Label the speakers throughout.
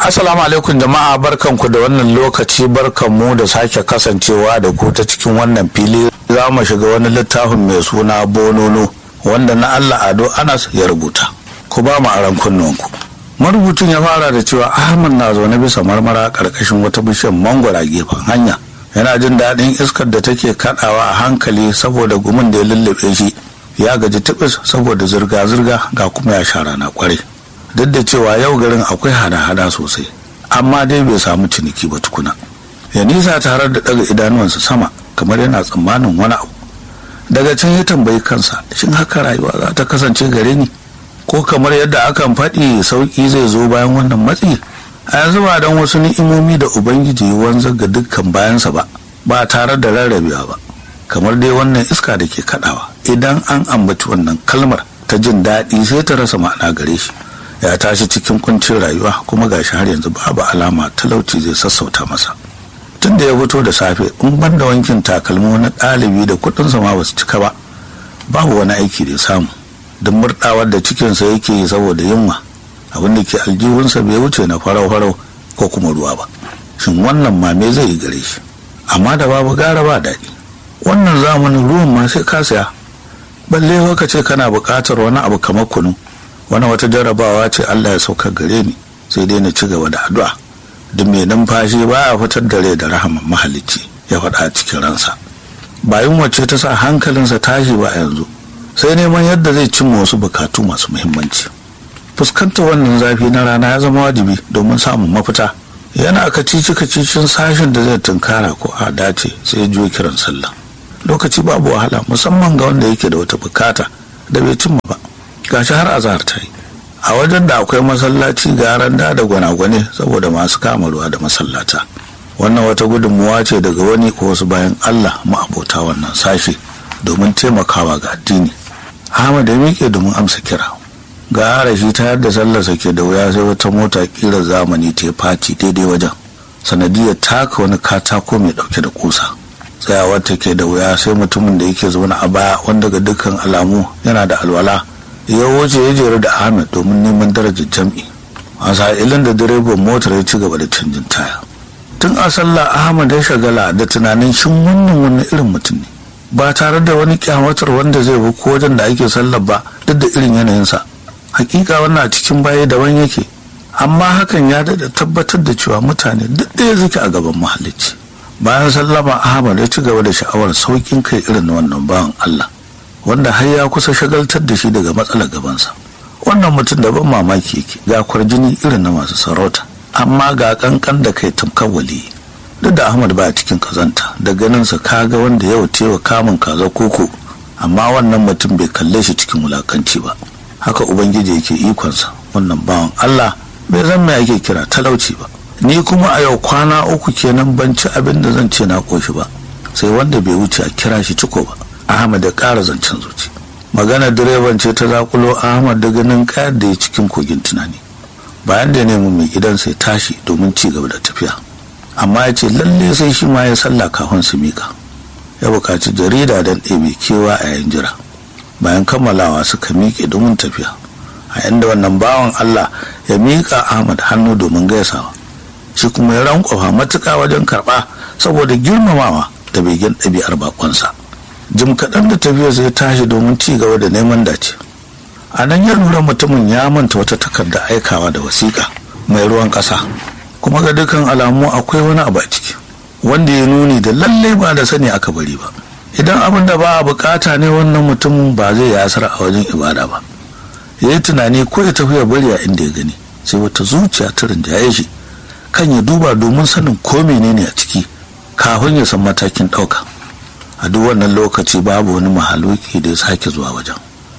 Speaker 1: Assalamu alaikum jama'a barkanku da wannan lokaci barkanmu da sake kasancewa da ku ta cikin wannan fili za mu shiga wani littafin mai suna bonono wanda na Allah Ado Anas ya rubuta. Ku ba mu aran kunnuwanku. Marubucin ya fara da cewa Ahmad na zaune bisa marmara karkashin wata bishiyar mangwara gefen hanya. Yana jin daɗin iskar da take kaɗawa a hankali saboda gumin da ya lullube shi. Ya gaji tibis saboda zirga-zirga ga kuma ya sha rana kwarai. duk da cewa yau garin akwai hada-hada sosai amma dai bai samu ciniki ba tukuna ya nisa tare da daga idanuwansa sama kamar yana tsammanin wani abu daga can ya tambayi kansa shin haka rayuwa za ta kasance gare ni ko kamar yadda akan faɗi sauƙi zai zo bayan wannan matsi a yanzu ba don wasu ni'imomi da ubangiji wanzar ga dukkan bayansa ba ba tare da rarrabewa ba kamar dai wannan iska da ke kaɗawa idan an ambaci wannan kalmar ta jin daɗi sai ta rasa ma'ana gare shi ya tashi cikin kuncin rayuwa kuma gashi har yanzu babu alama talauci zai sassauta masa tun da ya fito da safe in ban da wankin takalmi wani ɗalibi da kuɗinsa ma basu cika ba babu wani aiki da ya samu duk murɗawar da cikinsa yake yi saboda yunwa abin da ke aljihunsa bai wuce na farau-farau ko kuma ruwa ba shin wannan ma me zai yi gare shi amma da babu gara ba daɗi wannan zamanin ruwan ma sai ka saya balle ka ce kana buƙatar wani abu kamar kunu wani wata jarabawa ce Allah ya sauka gare ni sai dai na ci gaba da addu'a duk mai numfashi ba a fitar da rai da rahaman mahalicci ya faɗa a cikin ransa bayan wacce ta sa hankalinsa tashi ba yanzu sai neman yadda zai cimma wasu bukatu masu muhimmanci fuskantar wannan zafi na rana ya zama wajibi domin samun mafita yana kacici kacicin sashen da zai tunkara ko a dace sai ya juyo kiran sallah lokaci babu wahala musamman ga wanda yake da wata bukata da bai cimma ba gashi har azahar ta yi a wajen da akwai masallaci ga randa da gwanagwane saboda masu kama ruwa da masallata wannan wata gudunmuwa ce daga wani ko wasu bayan allah ma'abota wannan sashe domin taimakawa ga addini ahmad ya miƙe domin amsa kira ga harashi ta yadda sallarsa ke da wuya sai wata mota ƙirar zamani ta faci daidai wajen sanadiyar taka wani katako mai ɗauke da kusa tsayawar ta ke da wuya sai mutumin da yake zaune a baya wanda ga dukkan alamu yana da alwala ya wuce ya jeru da ahmed domin neman darajar jam'i a sa'ilin da direban motar ya ci gaba da canjin taya tun a sallah ahmed ya shagala da tunanin shin wannan wani irin mutum ne ba tare da wani kyamatar wanda zai bi ko wajen da ake sallar ba duk da irin yanayinsa hakika wannan a cikin baya daban yake amma hakan ya daɗa tabbatar da cewa mutane duk ɗaya suke a gaban mahalicci bayan sallama ahmad ya ci gaba da sha'awar saukin kai irin wannan bawan allah wanda har ya kusa shagaltar da shi daga matsalar gabansa wannan mutum da ban mamaki yake ga kwarjini irin na masu sarauta amma ga kankan da kai tamkar wali duk da ahmad ba cikin kazanta da ganinsa kaga wanda yau tewa kamun kaza koko amma wannan mutum bai kalle shi cikin wulakanci ba haka ubangiji yake ikonsa wannan bawan allah bai zan mai ake kira talauci ba ni kuma a yau kwana uku kenan ban ci abin da zan ce na koshi ba sai wanda bai wuce a kira shi ciko ba ahmad ya ƙara zancen zuci magana direban ce ta zakulo ahmad da ganin kayar da ya cikin kogin tunani bayan da ya nemi mai gidan sai tashi domin ci gaba da tafiya amma ya ce lalle sai shi ma ya sallah kafin su mika ya buƙaci jarida don ɗebe kewa a yayin jira bayan kammalawa suka miƙe domin tafiya a inda wannan bawan allah ya miƙa ahmad hannu domin gaisawa shi kuma ya rankwafa matuƙa wajen karɓa saboda girmamawa da begen ɗabi'ar bakonsa jim kaɗan da tafiya zai tashi domin ci gaba da neman dace a nan ya lura mutumin ya manta wata takarda aikawa da wasiƙa mai ruwan ƙasa kuma ga dukkan alamu akwai wani abu a ciki wanda ya nuni da lallai ba da sani aka bari ba idan abin da ba a bukata ne wannan mutumin ba zai yi asara a wajen ibada ba ya yi tunani ko ya tafi ya bari a inda ya gani sai wata zuciya ta rinjaye shi kan ya duba domin sanin ko menene a ciki kafin ya san matakin ɗauka a duk wannan lokaci babu wani mahaluki da ya sake zuwa wajen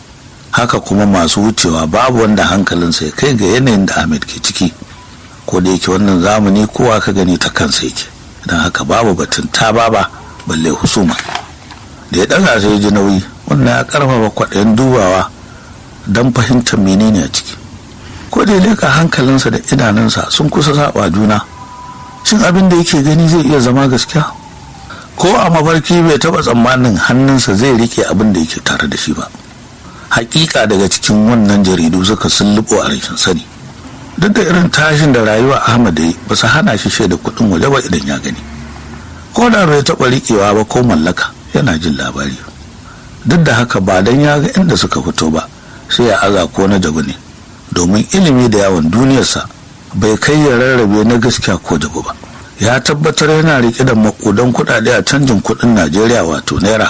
Speaker 1: haka kuma masu wucewa babu wanda hankalinsa ya kai ga yanayin da ahmed ke ciki ko da yake wannan zamani kowa ka gani ta kansa yake don haka babu batun ta baba balle husuma da ya ɗaga sai ji nauyi wannan ya karfafa kwaɗayin dubawa don fahimtar menene a ciki ko da ya leka hankalinsa da idanunsa sun kusa saba juna shin abin da yake gani zai iya zama gaskiya ko a mafarki bai taba tsammanin hannunsa zai rike abin da yake tare da shi ba hakika daga cikin wannan jaridu suka sulluɓo a rashin sani duk da irin tashin da rayuwa ahmad yi ba su hana shi shaida kuɗin waje ba idan ya gani ko da bai taɓa riƙewa ba ko mallaka yana jin labari duk da haka ba dan ya ga inda suka fito ba sai ya aza ko na jabu ne domin ilimi da yawon duniyarsa bai kai ya rarrabe na gaskiya ko jabu ba ya tabbatar yana riƙe da makudan kuɗaɗe a canjin kuɗin najeriya wato naira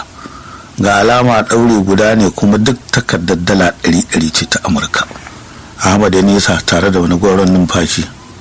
Speaker 1: ga alama ɗaure guda ne kuma duk takardar dala ɗari ɗari ce ta amurka ahmad ya nisa tare da wani gwaron numfashi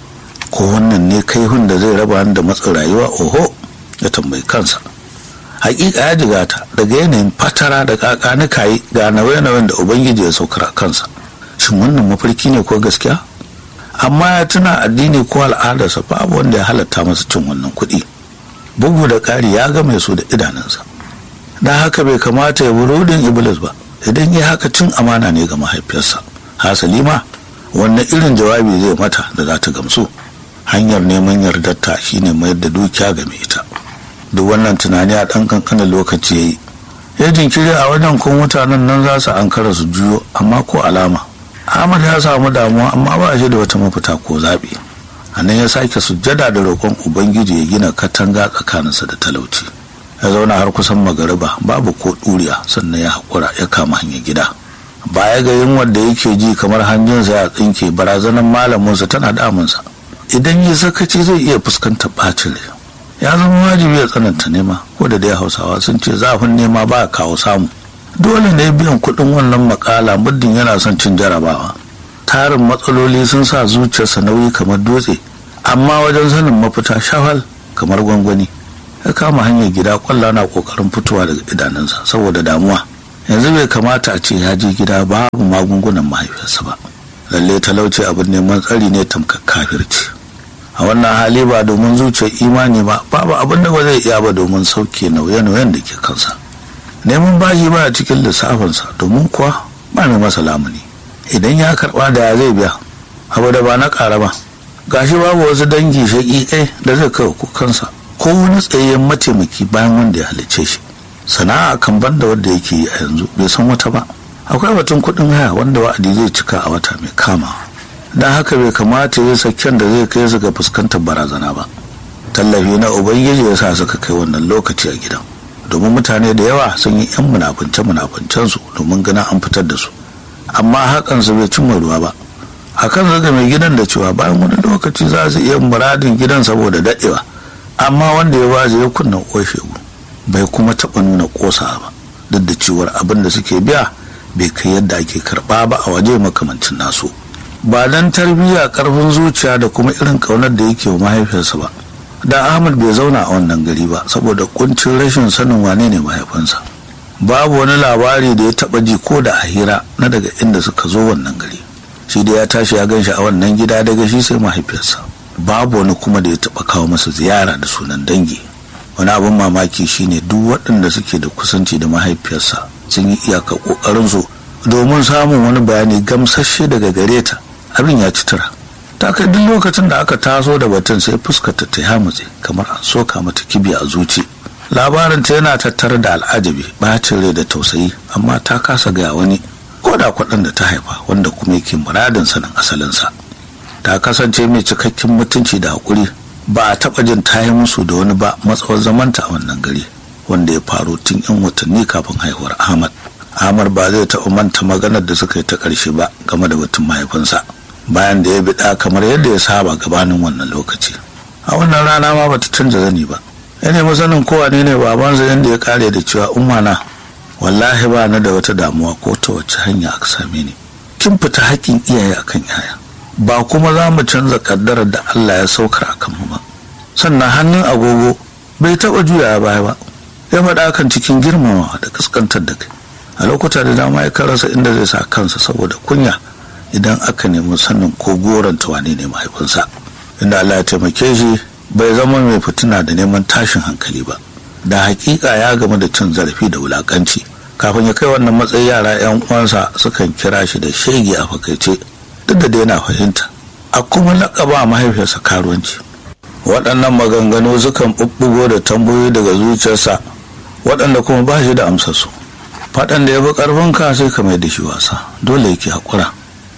Speaker 1: ko wannan ne kai hun da zai raba da matsin rayuwa oho ya tambayi kansa hakika ya jigata daga yanayin fatara da kaka na kayi ga nauye-nauyen da ubangiji ya saukar a kansa shin wannan mafarki ne ko gaskiya amma ya tuna addini ko al'adarsa babu wanda ya halatta masa cin wannan kuɗi bugu da ƙari ya ga mai su da idanunsa da haka bai kamata ya burodin iblis ba idan ya haka cin amana ne ga mahaifiyarsa hasali ma wannan irin jawabi zai mata da za ta gamsu hanyar neman yardarta shine mayar da dukiya ga mai ita duk wannan tunani a ɗan kankanin lokaci ya yi ya jinkiri a wajen kun mutanen nan za su ankara su juyo amma ko alama ahmad ya samu damuwa amma ba shi da wata mafita ko zaɓi a nan ya sake sujjada da roƙon ubangiji ya gina katanga tsakaninsa da talauci ya zauna har kusan magariba babu ko ɗuriya sannan ya haƙura ya kama hanyar gida baya ga yunwar da yake ji kamar hanjinsa ya tsinke barazanar malaminsa tana damunsa idan ya sakaci zai iya fuskantar ɓacin rai ya zama wajibi ya tsananta nema ko da dai hausawa sun ce zafin nema ba kawo samu dole ne biyan kuɗin wannan makala muddin yana son cin jarabawa tarin matsaloli sun sa zuciyarsa nauyi kamar dutse amma wajen sanin mafita shafal kamar gwangwani ya kama hanyar gida kwalla na kokarin fitowa daga idanunsa saboda damuwa yanzu bai kamata a ce ya je gida babu magungunan mahaifiyarsa ba lalle talauci abin neman tsari ne tamkar kafirci a wannan hali ba domin zuciyar imani ba babu abin da ba zai iya ba domin sauke nauye-nauyen da ke kansa neman bashi ba a cikin lissafinsa domin kuwa ba mai masa lamuni idan ya karba da ya zai biya abu da ba na ƙara ba gashi babu wasu dangi shaƙiƙai da zai kawo kukansa ko wani tsayayyen mataimaki bayan wanda ya halicce shi sana'a kan banda wanda yake yi a yanzu bai san wata ba akwai batun kuɗin haya wanda wa'adi zai cika a wata mai kama don haka bai kamata ya saken da zai kai su ga fuskantar barazana ba tallafi na ubangiji ya sa suka kai wannan lokaci a gidan domin mutane da yawa sun yi yan munafunce munafuncen su domin ganin an fitar da su amma hakan su bai cimma ruwa ba hakan zaga mai gidan da cewa bayan wani lokaci za su iya muradin gidan saboda daɗewa amma wanda ya waje ya kunna shegu bai kuma taɓa nuna ƙosa ba duk da cewar abin da suke biya bai kai yadda ake karɓa ba a waje makamancin nasu ba dan tarbiyya karfin zuciya da kuma irin ƙaunar da yake wa mahaifiyarsa ba da ahmad bai zauna a wannan gari ba saboda kuncin rashin sanin wane ne mahaifinsa babu wani labari da ya taɓa ji ko da a hira na daga inda suka zo wannan gari shi da ya tashi ya gan shi a wannan gida daga shi sai mahaifiyarsa babu wani kuma da ya taɓa kawo masa ziyara da sunan dangi wani abin mamaki shine duk waɗanda suke da kusanci da mahaifiyarsa sun yi iyaka ƙoƙarinsu domin samun wani bayani gamsasshe daga gare ta abin ya ci tura ta kai duk lokacin da aka taso da batun sai fuskarta ta hamutse kamar an soka mata kibi a zuci labarin ta yana tattare da al'ajabi bacin rai da tausayi amma ta kasa gaya wani ko da kwaɗan da ta haifa wanda kuma yake muradin sanin asalinsa ta kasance mai cikakken mutunci da haƙuri ba a taɓa jin ta yi musu da wani ba matsawar zamanta a wannan gari wanda ya faru tun 'yan watanni kafin haihuwar ahmad ahmad ba zai taɓa manta maganar da suka yi ta ƙarshe ba game da batun mahaifinsa bayan da ya biɗa kamar yadda ya saba gabanin wannan lokaci a wannan rana ma bata canza zani ba ya nemi sanin kowa ne ne babansa yadda ya kare da cewa umana wallahi ba na da wata damuwa ko ta wace hanya aka same ni kin fita haƙƙin iyaye akan yaya ba kuma za mu canza kaddarar da Allah ya saukar akan mu ba sannan hannun agogo bai taɓa juya baya ba ya faɗa kan cikin girmamawa da kaskantar da kai a lokuta da dama ya karasa inda zai sa kansa saboda kunya idan aka nemi sanin ko goranta wane ne mahaifinsa inda Allah ya taimake shi bai zama mai fitina da neman tashin hankali ba da hakika ya game da cin zarafi da wulakanci kafin ya kai wannan matsayi yara yan uwansa sukan kira shi da shege a fakaice duk da yana fahimta a kuma laƙaba mahaifiyarsa karuwanci waɗannan maganganu sukan ɓuɓɓugo da tambayoyi daga zuciyarsa waɗanda kuma ba shi da amsarsu faɗan da ya fi ƙarfin ka sai ka mai da shi wasa dole yake haƙura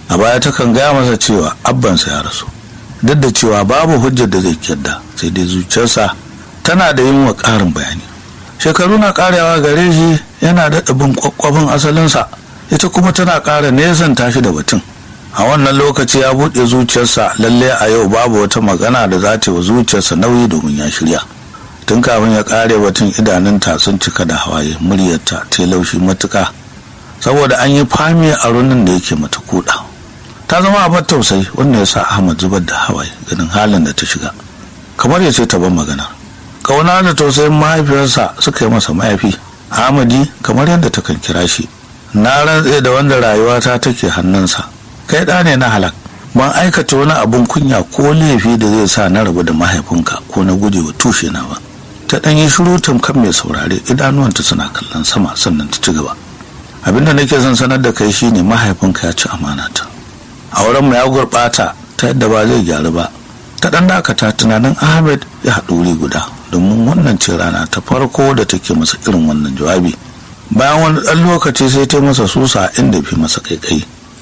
Speaker 1: a baya takan gaya masa cewa abbansa ya rasu duk da cewa babu hujjar da zai kyadda sai dai zuciyarsa tana da yin wa ƙarin bayani shekaru na ƙarewa gare shi yana da ɗabin kwakwabin asalinsa ita kuma tana ƙara nesan tashi da batun a wannan lokaci ya buɗe zuciyarsa lalle a yau babu wata magana da za ta yi wa zuciyarsa nauyi domin ya shirya tun kafin ya ƙare batun idanunta sun cika da hawaye muryarta ta laushi matuƙa saboda an yi fami a runin da yake mata kuɗa ta zama abin tausayi wanda ya sa ahmad zubar da hawaye ganin halin da ta shiga kamar ya ce ta ban magana kauna da tausayin mahaifiyarsa suka yi masa mahaifi ahmadi kamar yadda ta kan kira shi na rantse da wanda rayuwata take hannunsa kai ɗa ne na halak ban aikata wani abun kunya ko laifi da zai sa na rabu da mahaifinka ko na guje wa tushe na ba ta ɗan yi shiru tamkar mai saurare idanuwanta suna kallon sama sannan ta ci gaba abinda nake son sanar da kai shine mahaifinka ya ci amanata auren mu ya gurɓata ta yadda ba zai gyaru ba ta ɗan dakata tunanin ahmed ya haɗu wuri guda domin wannan ce rana ta farko da take masa irin wannan jawabi bayan wani ɗan lokaci sai ta masa susa inda fi masa kaikai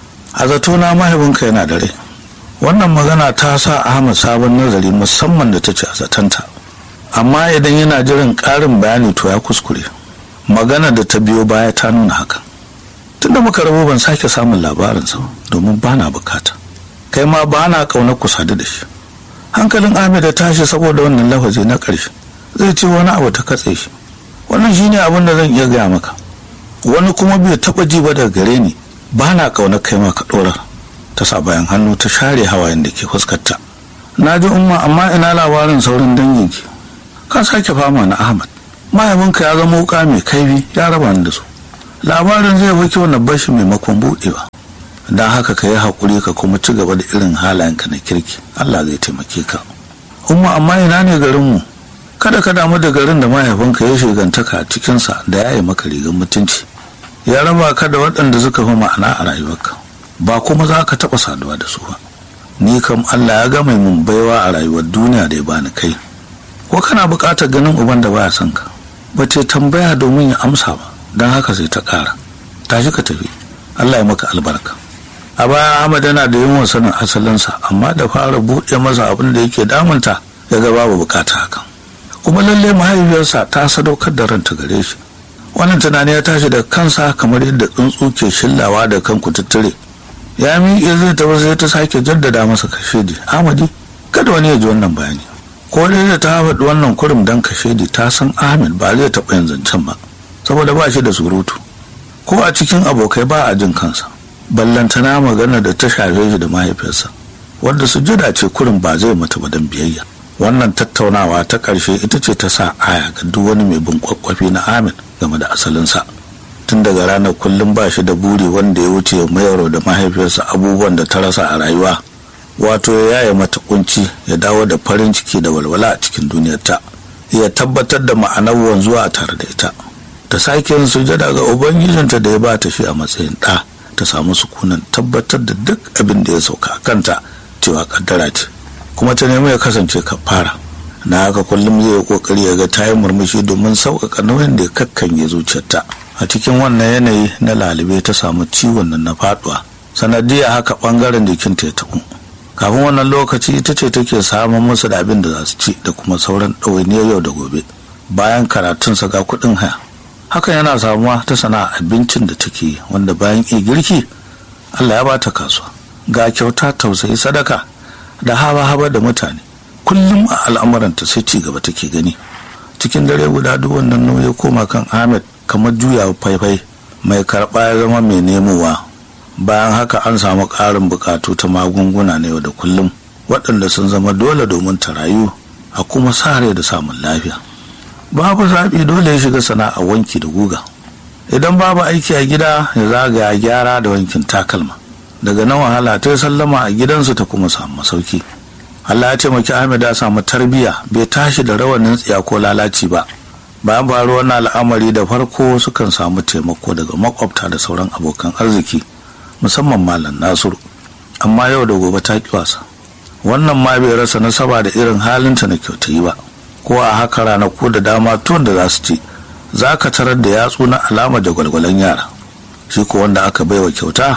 Speaker 1: a zato na mahaifinka yana da rai wannan magana ta sa ahmad sabon nazari musamman da ta ce a zatanta amma idan yana jiran ƙarin bayani to ya kuskure magana da ta biyo baya ta nuna hakan tunda muka rabu ban sake samun labarinsa domin ba na bukata kai ma ba na ƙaunar ku sadu da shi hankalin ahmed ya tashi saboda wannan lafazi na ƙarshe zai ce wani abu ta katse shi wannan shine abin da zan iya gaya maka wani kuma bai taɓa ji ba daga gare ni ba na ƙaunar kai ma ka ɗora ta sa bayan hannu ta share hawayen da ke fuskarta na ji umma amma ina labarin sauran danginki ka sake fama na ahmad mahaifinka ya zama wuka mai kaifi ya raba ni da su labarin zai fi kyau na bashi maimakon buɗewa don haka ka yi haƙuri ka kuma ci gaba da irin halayenka na kirki allah zai taimake ka umma amma ina ne garinmu kada ka damu da garin da mahaifinka ya shigantaka a cikinsa da ya yi maka rigar mutunci ya raba ka da waɗanda suka fi ma'ana a rayuwarka ba kuma za ka taɓa saduwa da su ba ni kam allah ya gama mun baiwa a rayuwar duniya da ya bani kai ko kana buƙatar ganin uban da baya son ka ba ce tambaya domin ya amsa ba don haka sai ta ƙara tashi ka tafi allah ya maka albarka a baya ahmad yana da yawan sanin asalinsa amma da fara buɗe masa abin da yake damunta ya ga babu bukata hakan kuma lalle mahaifiyarsa ta sadaukar da ranta gare shi wannan tunani ya tashi da kansa kamar yadda tsuntsu ke shillawa da kan kututture ya miƙe zai tafi sai ta sake jaddada masa kashedi amadi kada wani ya ji wannan bayani ko dai da ta faɗi wannan kurum dan kashedi ta san ahmed ba zai taɓa yin zancen ba saboda ba shi da surutu ko a cikin abokai ba a jin kansa ballantana magana da ta shafe shi da mahaifiyarsa wadda sujada ce kurum ba zai mata ba dan biyayya wannan tattaunawa ta ƙarshe ita ce ta sa aya ga duk wani mai bin kwakwafi na amin game da asalinsa tun daga ranar kullum ba shi da buri wanda ya wuce mayaro da mahaifiyarsa abubuwan da ta rasa a rayuwa wato ya yaya mata kunci ya dawo da farin ciki da walwala a cikin duniyarta ya tabbatar da ma'anar wanzuwa a tare da ita ta sake yin sujada ga ubangijinta da ya ba ta shi a matsayin ɗa ta samu sukunan tabbatar da duk abin da ya sauka a kanta cewa kaddara ce kuma ta nemi ya kasance kafara na haka kullum zai yi kokari ya ga ta yi murmushi domin sauƙaƙa nauyin da ya kakkanye zuciyarta a cikin wannan yanayi na lalube ta samu ciwon nan na faduwa sanadiyar haka bangaren jikinta ya taɓu kafin wannan lokaci ita ce take samun musu da abin da za su ci da kuma sauran ɗawainiyar yau da gobe bayan karatunsa ga kuɗin haya hakan yana samuwa ta sana'a abincin da take wanda bayan iya girki allah ya bata kasuwa ga kyauta tausayi sadaka da haba-haba da mutane kullum a al'amuranta sai ci gaba take gani cikin dare guda duk wannan nauyi koma kan ahmed kamar juya faifai mai karɓa ya zama mai nemowa bayan haka an samu ƙarin buƙatu ta magunguna na yau da kullum waɗanda sun zama dole domin ta rayu a kuma sa rai da samun lafiya babu zaɓi dole ya shiga sana'a wanki da guga idan babu aiki a gida ya zagaya gyara da wankin takalma daga nan wahala ta yi sallama a gidansu ta kuma samu masauki Allah ya taimaki Ahmed ya samu tarbiyya bai tashi da rawanin tsiya ko lalaci ba bayan faruwar wannan al'amari da farko sukan samu taimako daga makwabta da sauran abokan arziki musamman malam Nasiru amma yau da gobe ta ki wasa wannan ma bai rasa nasaba da irin halinta na kyautayi ba ko a haka ranaku da dama tun da za su ci za ka tarar da yatsu na alama da gwalgwalan yara shi ko wanda aka baiwa kyauta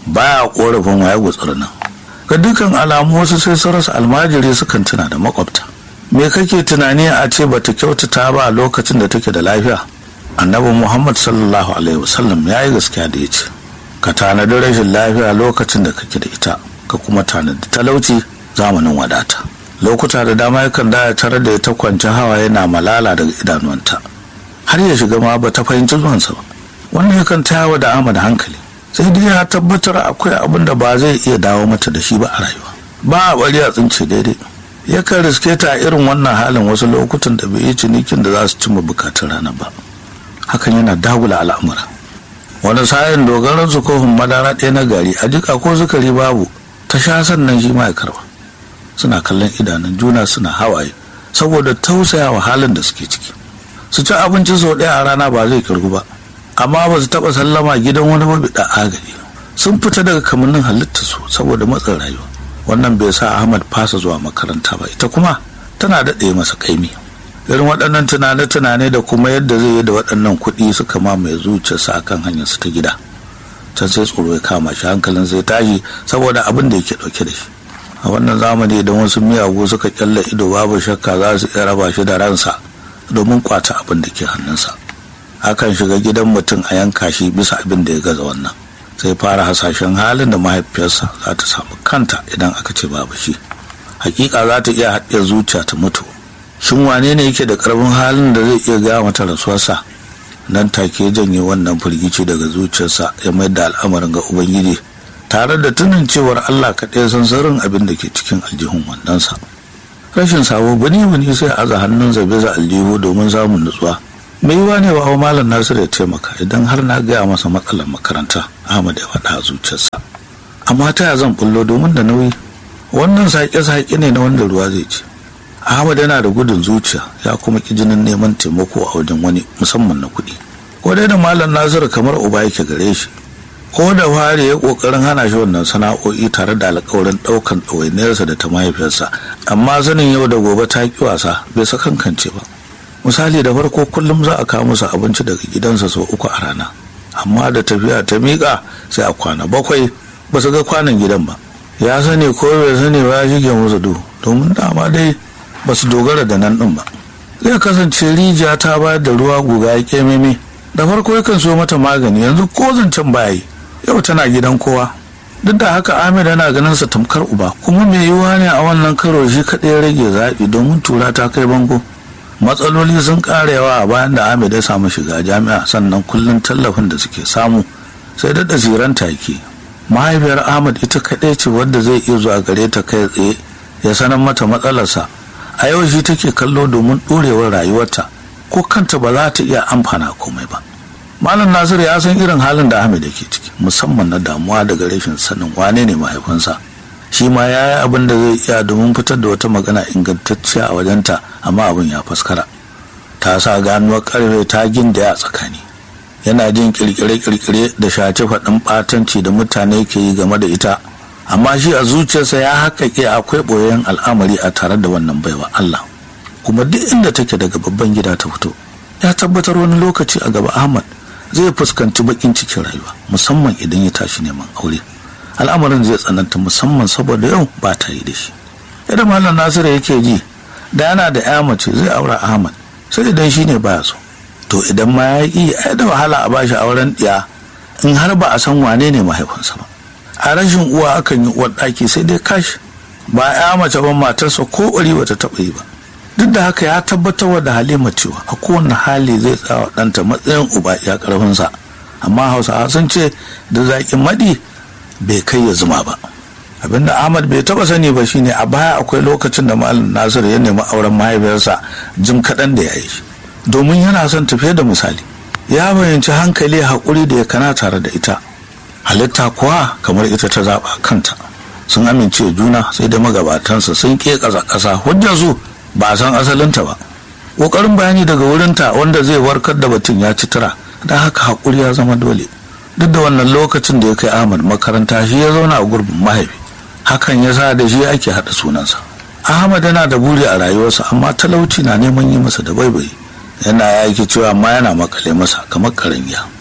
Speaker 1: baya korafin waya gutsur nan ga dukkan alamu wasu sai su rasa almajiri sukan tuna da makwabta me kake tunani a ce bata kyautata ba a lokacin da take da lafiya annabi muhammad sallallahu alaihi wasallam ya yi gaskiya da ya ce ka tanadi rashin lafiya lokacin da kake da ita ka kuma tanadi talauci zamanin wadata lokuta da dama yakan da tarar da ita kwanci hawa yana malala daga idanuwanta har ya shiga ma ba ta fahimci zuwansa ba wannan yakan tayawa da ama da hankali sai dai ya tabbatar akwai abin da ba zai iya dawo mata da shi ba a rayuwa ba a bari a tsince daidai yakan riske ta a irin wannan halin wasu lokutan da bai yi cinikin da za su cimma bukatun rana ba hakan yana dagula al'amura wani sa'in dogaran su kofin madara ɗaya na gari a jika ko sukari babu ta sha sannan shi ma ya karba suna kallon idanun juna suna hawaye saboda tausayawa halin da suke ciki su ci abinci sau ɗaya a rana ba zai kirgu ba amma ba su taɓa sallama gidan wani mabiɗa agari sun fita daga kamannin halitta su saboda matsin rayuwa wannan bai sa ahmad fasa zuwa makaranta ba ita kuma tana daɗe masa kaimi irin waɗannan tunane-tunane da kuma yadda zai yi da waɗannan kuɗi suka mamaye zuciyarsa akan hanyarsa ta gida can sai tsoro ya kama shi hankalin sai tashi saboda abin da yake ɗauke da shi a wannan zamani idan wasu miyagu suka kyalla ido babu shakka za su iya raba shi da ransa domin kwata abin da ke hannunsa akan shiga gidan mutum a yanka shi bisa abin da ya gaza wannan sai fara hasashen halin da mahaifiyarsa za ta samu kanta idan aka ce babu shi hakika za ta iya haɗe zuciya ta mutu shin wane ne yake da ƙarfin halin da zai iya gaya mata rasuwarsa nan take janye wannan firgici daga zuciyarsa ya mayar da al'amarin ga ubangiji tare da tunin cewar allah kaɗai san sirrin abin da ke cikin aljihun wandonsa rashin sabo bani bani sai aza hannun zabe za aljihu domin samun nutsuwa mai yiwa ne wa malam nasir ya taimaka idan har na gaya masa matsalar makaranta ahmad ya faɗa a zuciyarsa amma ta ya zan bullo domin da nauyi wannan saƙe-saƙe ne na wanda ruwa zai ci ahmad yana da gudun zuciya ya kuma ƙi jinin neman taimako a wajen wani musamman na kuɗi ko dai da malam nasiru kamar uba yake gare shi ko da fari ya ƙoƙarin hana shi wannan sana'o'i tare da alƙawarin ɗaukan ɗawainiyarsa da ta mahaifiyarsa amma sanin yau da gobe ta ƙi wasa bai sakankance ba misali da farko kullum za a kawo musu abinci daga gidansa sau uku a rana amma da tafiya ta miƙa sai a kwana bakwai ba su ga kwanan gidan ba ya sani ko bai sani ba ya shige musu duhu domin dama dai ba su dogara da nan ɗin ba zai kasance rijiya ta bayar da ruwa guga ya kememe da farko yakan so mata magani yanzu ko zancen baya yi yau tana gidan kowa duk da haka amir yana ganin sa tamkar uba kuma mai yiwuwa ne a wannan karo shi kaɗai ya rage zaɓi domin tura ta kai bango matsaloli sun ƙara yawa a bayan da amir ya samu shiga jami'a sannan kullum tallafin da suke samu sai daɗa ziranta yake mahaifiyar ahmad ita kaɗai ce wadda zai iya zuwa gare ta kai tsaye ya sanar mata matsalarsa a yau shi take kallo domin ɗorewar rayuwarta ko kanta ba za ta iya amfana komai ba malam nasir ya san irin halin da ahmed yake ciki musamman na damuwa daga rashin sanin wane ne mahaifinsa shi ma ya yi abin da zai iya domin fitar da wata magana ingantacciya a wajenta amma abin ya faskara ta sa ganuwar karfe ta gindaya a tsakani yana jin kirkire-kirkire da shaci faɗin ɓatanci da mutane ke yi game da ita amma shi a zuciyarsa ya haƙaƙe akwai ɓoyayyen al'amari a tare da wannan baiwa Allah kuma duk inda take daga babban gida ta fito ya tabbatar wani lokaci a gaba Ahmad zai fuskanci bakin cikin rayuwa musamman idan ya tashi neman aure al'amarin zai tsananta musamman saboda yau ba ta yi da shi yadda malam nasiru yake ji da yana da ya mace zai aura ahmad sai idan shi ne baya so to idan ma ya yi ai da wahala a bashi auren ɗiya in har ba a san wane ne mahaifinsa ba a rashin uwa akan yi uwar ɗaki sai dai kashi ba ya mace ba matarsa ko ɓari bata taɓa yi ba duk da haka ya tabbatar da halima cewa a kowane hali zai tsawa ɗanta matsayin uba ya ƙarfinsa amma hausawa sun ce da zaƙin maɗi bai kai ya zuma ba abinda ahmad bai taɓa sani ba shine a baya akwai lokacin da malam nasiru ya nemi auren mahaifiyarsa jim kaɗan da ya yi domin yana son tafiye da misali ya bayyanci hankali haƙuri da ya kana tare da ita halitta kuwa kamar ita ta zaɓa kanta sun amince juna sai da magabatansa sun ƙe ƙasa ƙasa hujjar su ba a san asalinta ba ƙoƙarin bayani daga wurinta wanda zai warkar da batun ya ci tura don haka haƙuri ya zama dole duk da wannan lokacin da ya kai ahmad makaranta shi ya zauna a gurbin mahaifi hakan ya sa da shi ake haɗa sunansa ahmad yana da buri a rayuwarsa amma talauci na neman yi masa da baibayi yana yaki cewa amma yana makale masa kamar karangiya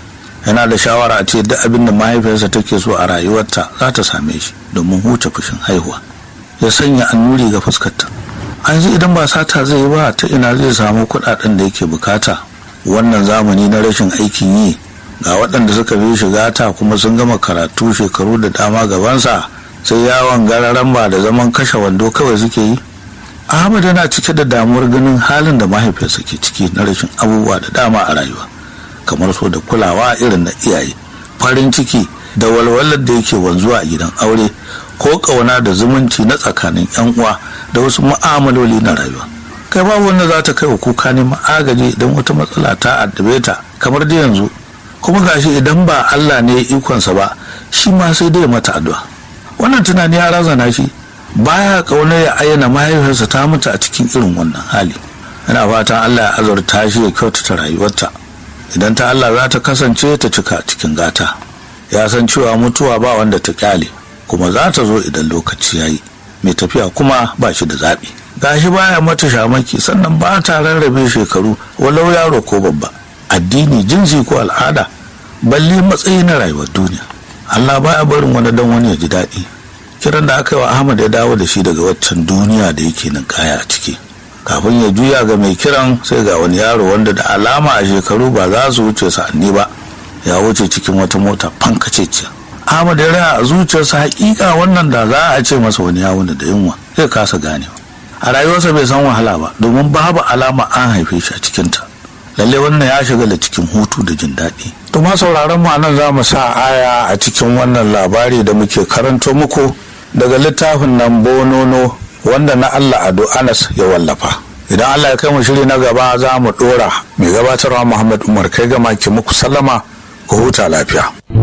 Speaker 1: yana da shawara a ce duk abin da mahaifiyarsa take so a rayuwarta za ta same shi domin huce fushin haihuwa ya sanya annuri ga fuskarta an ji idan ba sata zai yi ba ta ina zai samu kuɗaɗen da yake bukata wannan zamani na rashin aikin yi ga waɗanda suka bi shiga ta kuma sun gama karatu shekaru da dama gabansa sai yawon gararan ba da zaman kashe wando kawai suke yi ahmad yana cike da damuwar ganin halin da mahaifiyarsa ke ciki na rashin abubuwa da dama a rayuwa kamar so da kulawa irin na iyaye farin ciki da walwalar da yake wanzuwa a gidan aure ko ƙauna da zumunci na tsakanin yan uwa da wasu mu'amaloli na rayuwa kai babu wanda za ta kai wa kuka neman agaji idan wata matsala ta addabe ta kamar da yanzu kuma gashi idan ba Allah ne ya ikonsa ba shi ma sai dai mata addu'a wannan tunani ya razana shi baya kauna ya ayyana mahaifiyarsa ta mutu a cikin irin wannan hali yana fatan Allah ya azurta shi ya kyautata rayuwarta idan ta Allah za ta kasance ta cika cikin gata ya san cewa mutuwa ba wanda ta kyale kuma za ta zo idan lokaci ya yi mai tafiya kuma ba shi da zaɓi gashi baya mata shamaki sannan ba ta rarrabe shekaru walau yaro ko babba addini jinsi ko al'ada balle matsayi na rayuwar duniya Allah baya barin wani dan wani ya ji daɗi kiran da aka yi wa Ahmad ya dawo da shi daga waccan duniya da yake nan kaya a ciki kafin ya juya ga mai kiran sai ga wani yaro wanda da alama a shekaru ba za su wuce sa'anni ba ya wuce cikin wata mota fankaceciya Ahmad ya raya a zuciyarsa hakika wannan da za a ce masa wani yawon da yunwa zai kasa ganewa a rayuwarsa bai san wahala ba domin babu alama an haife shi a cikinta lalle wannan ya shiga da cikin hutu da jin daɗi to ma sauraron mu nan za mu sa aya a cikin wannan labari da muke karanto muku daga littafin nan bonono wanda na Allah Ado Anas ya wallafa idan Allah ya kai mu shiri na gaba za mu dora mai gabatarwa Muhammad Umar kai gama ki muku sallama ku huta lafiya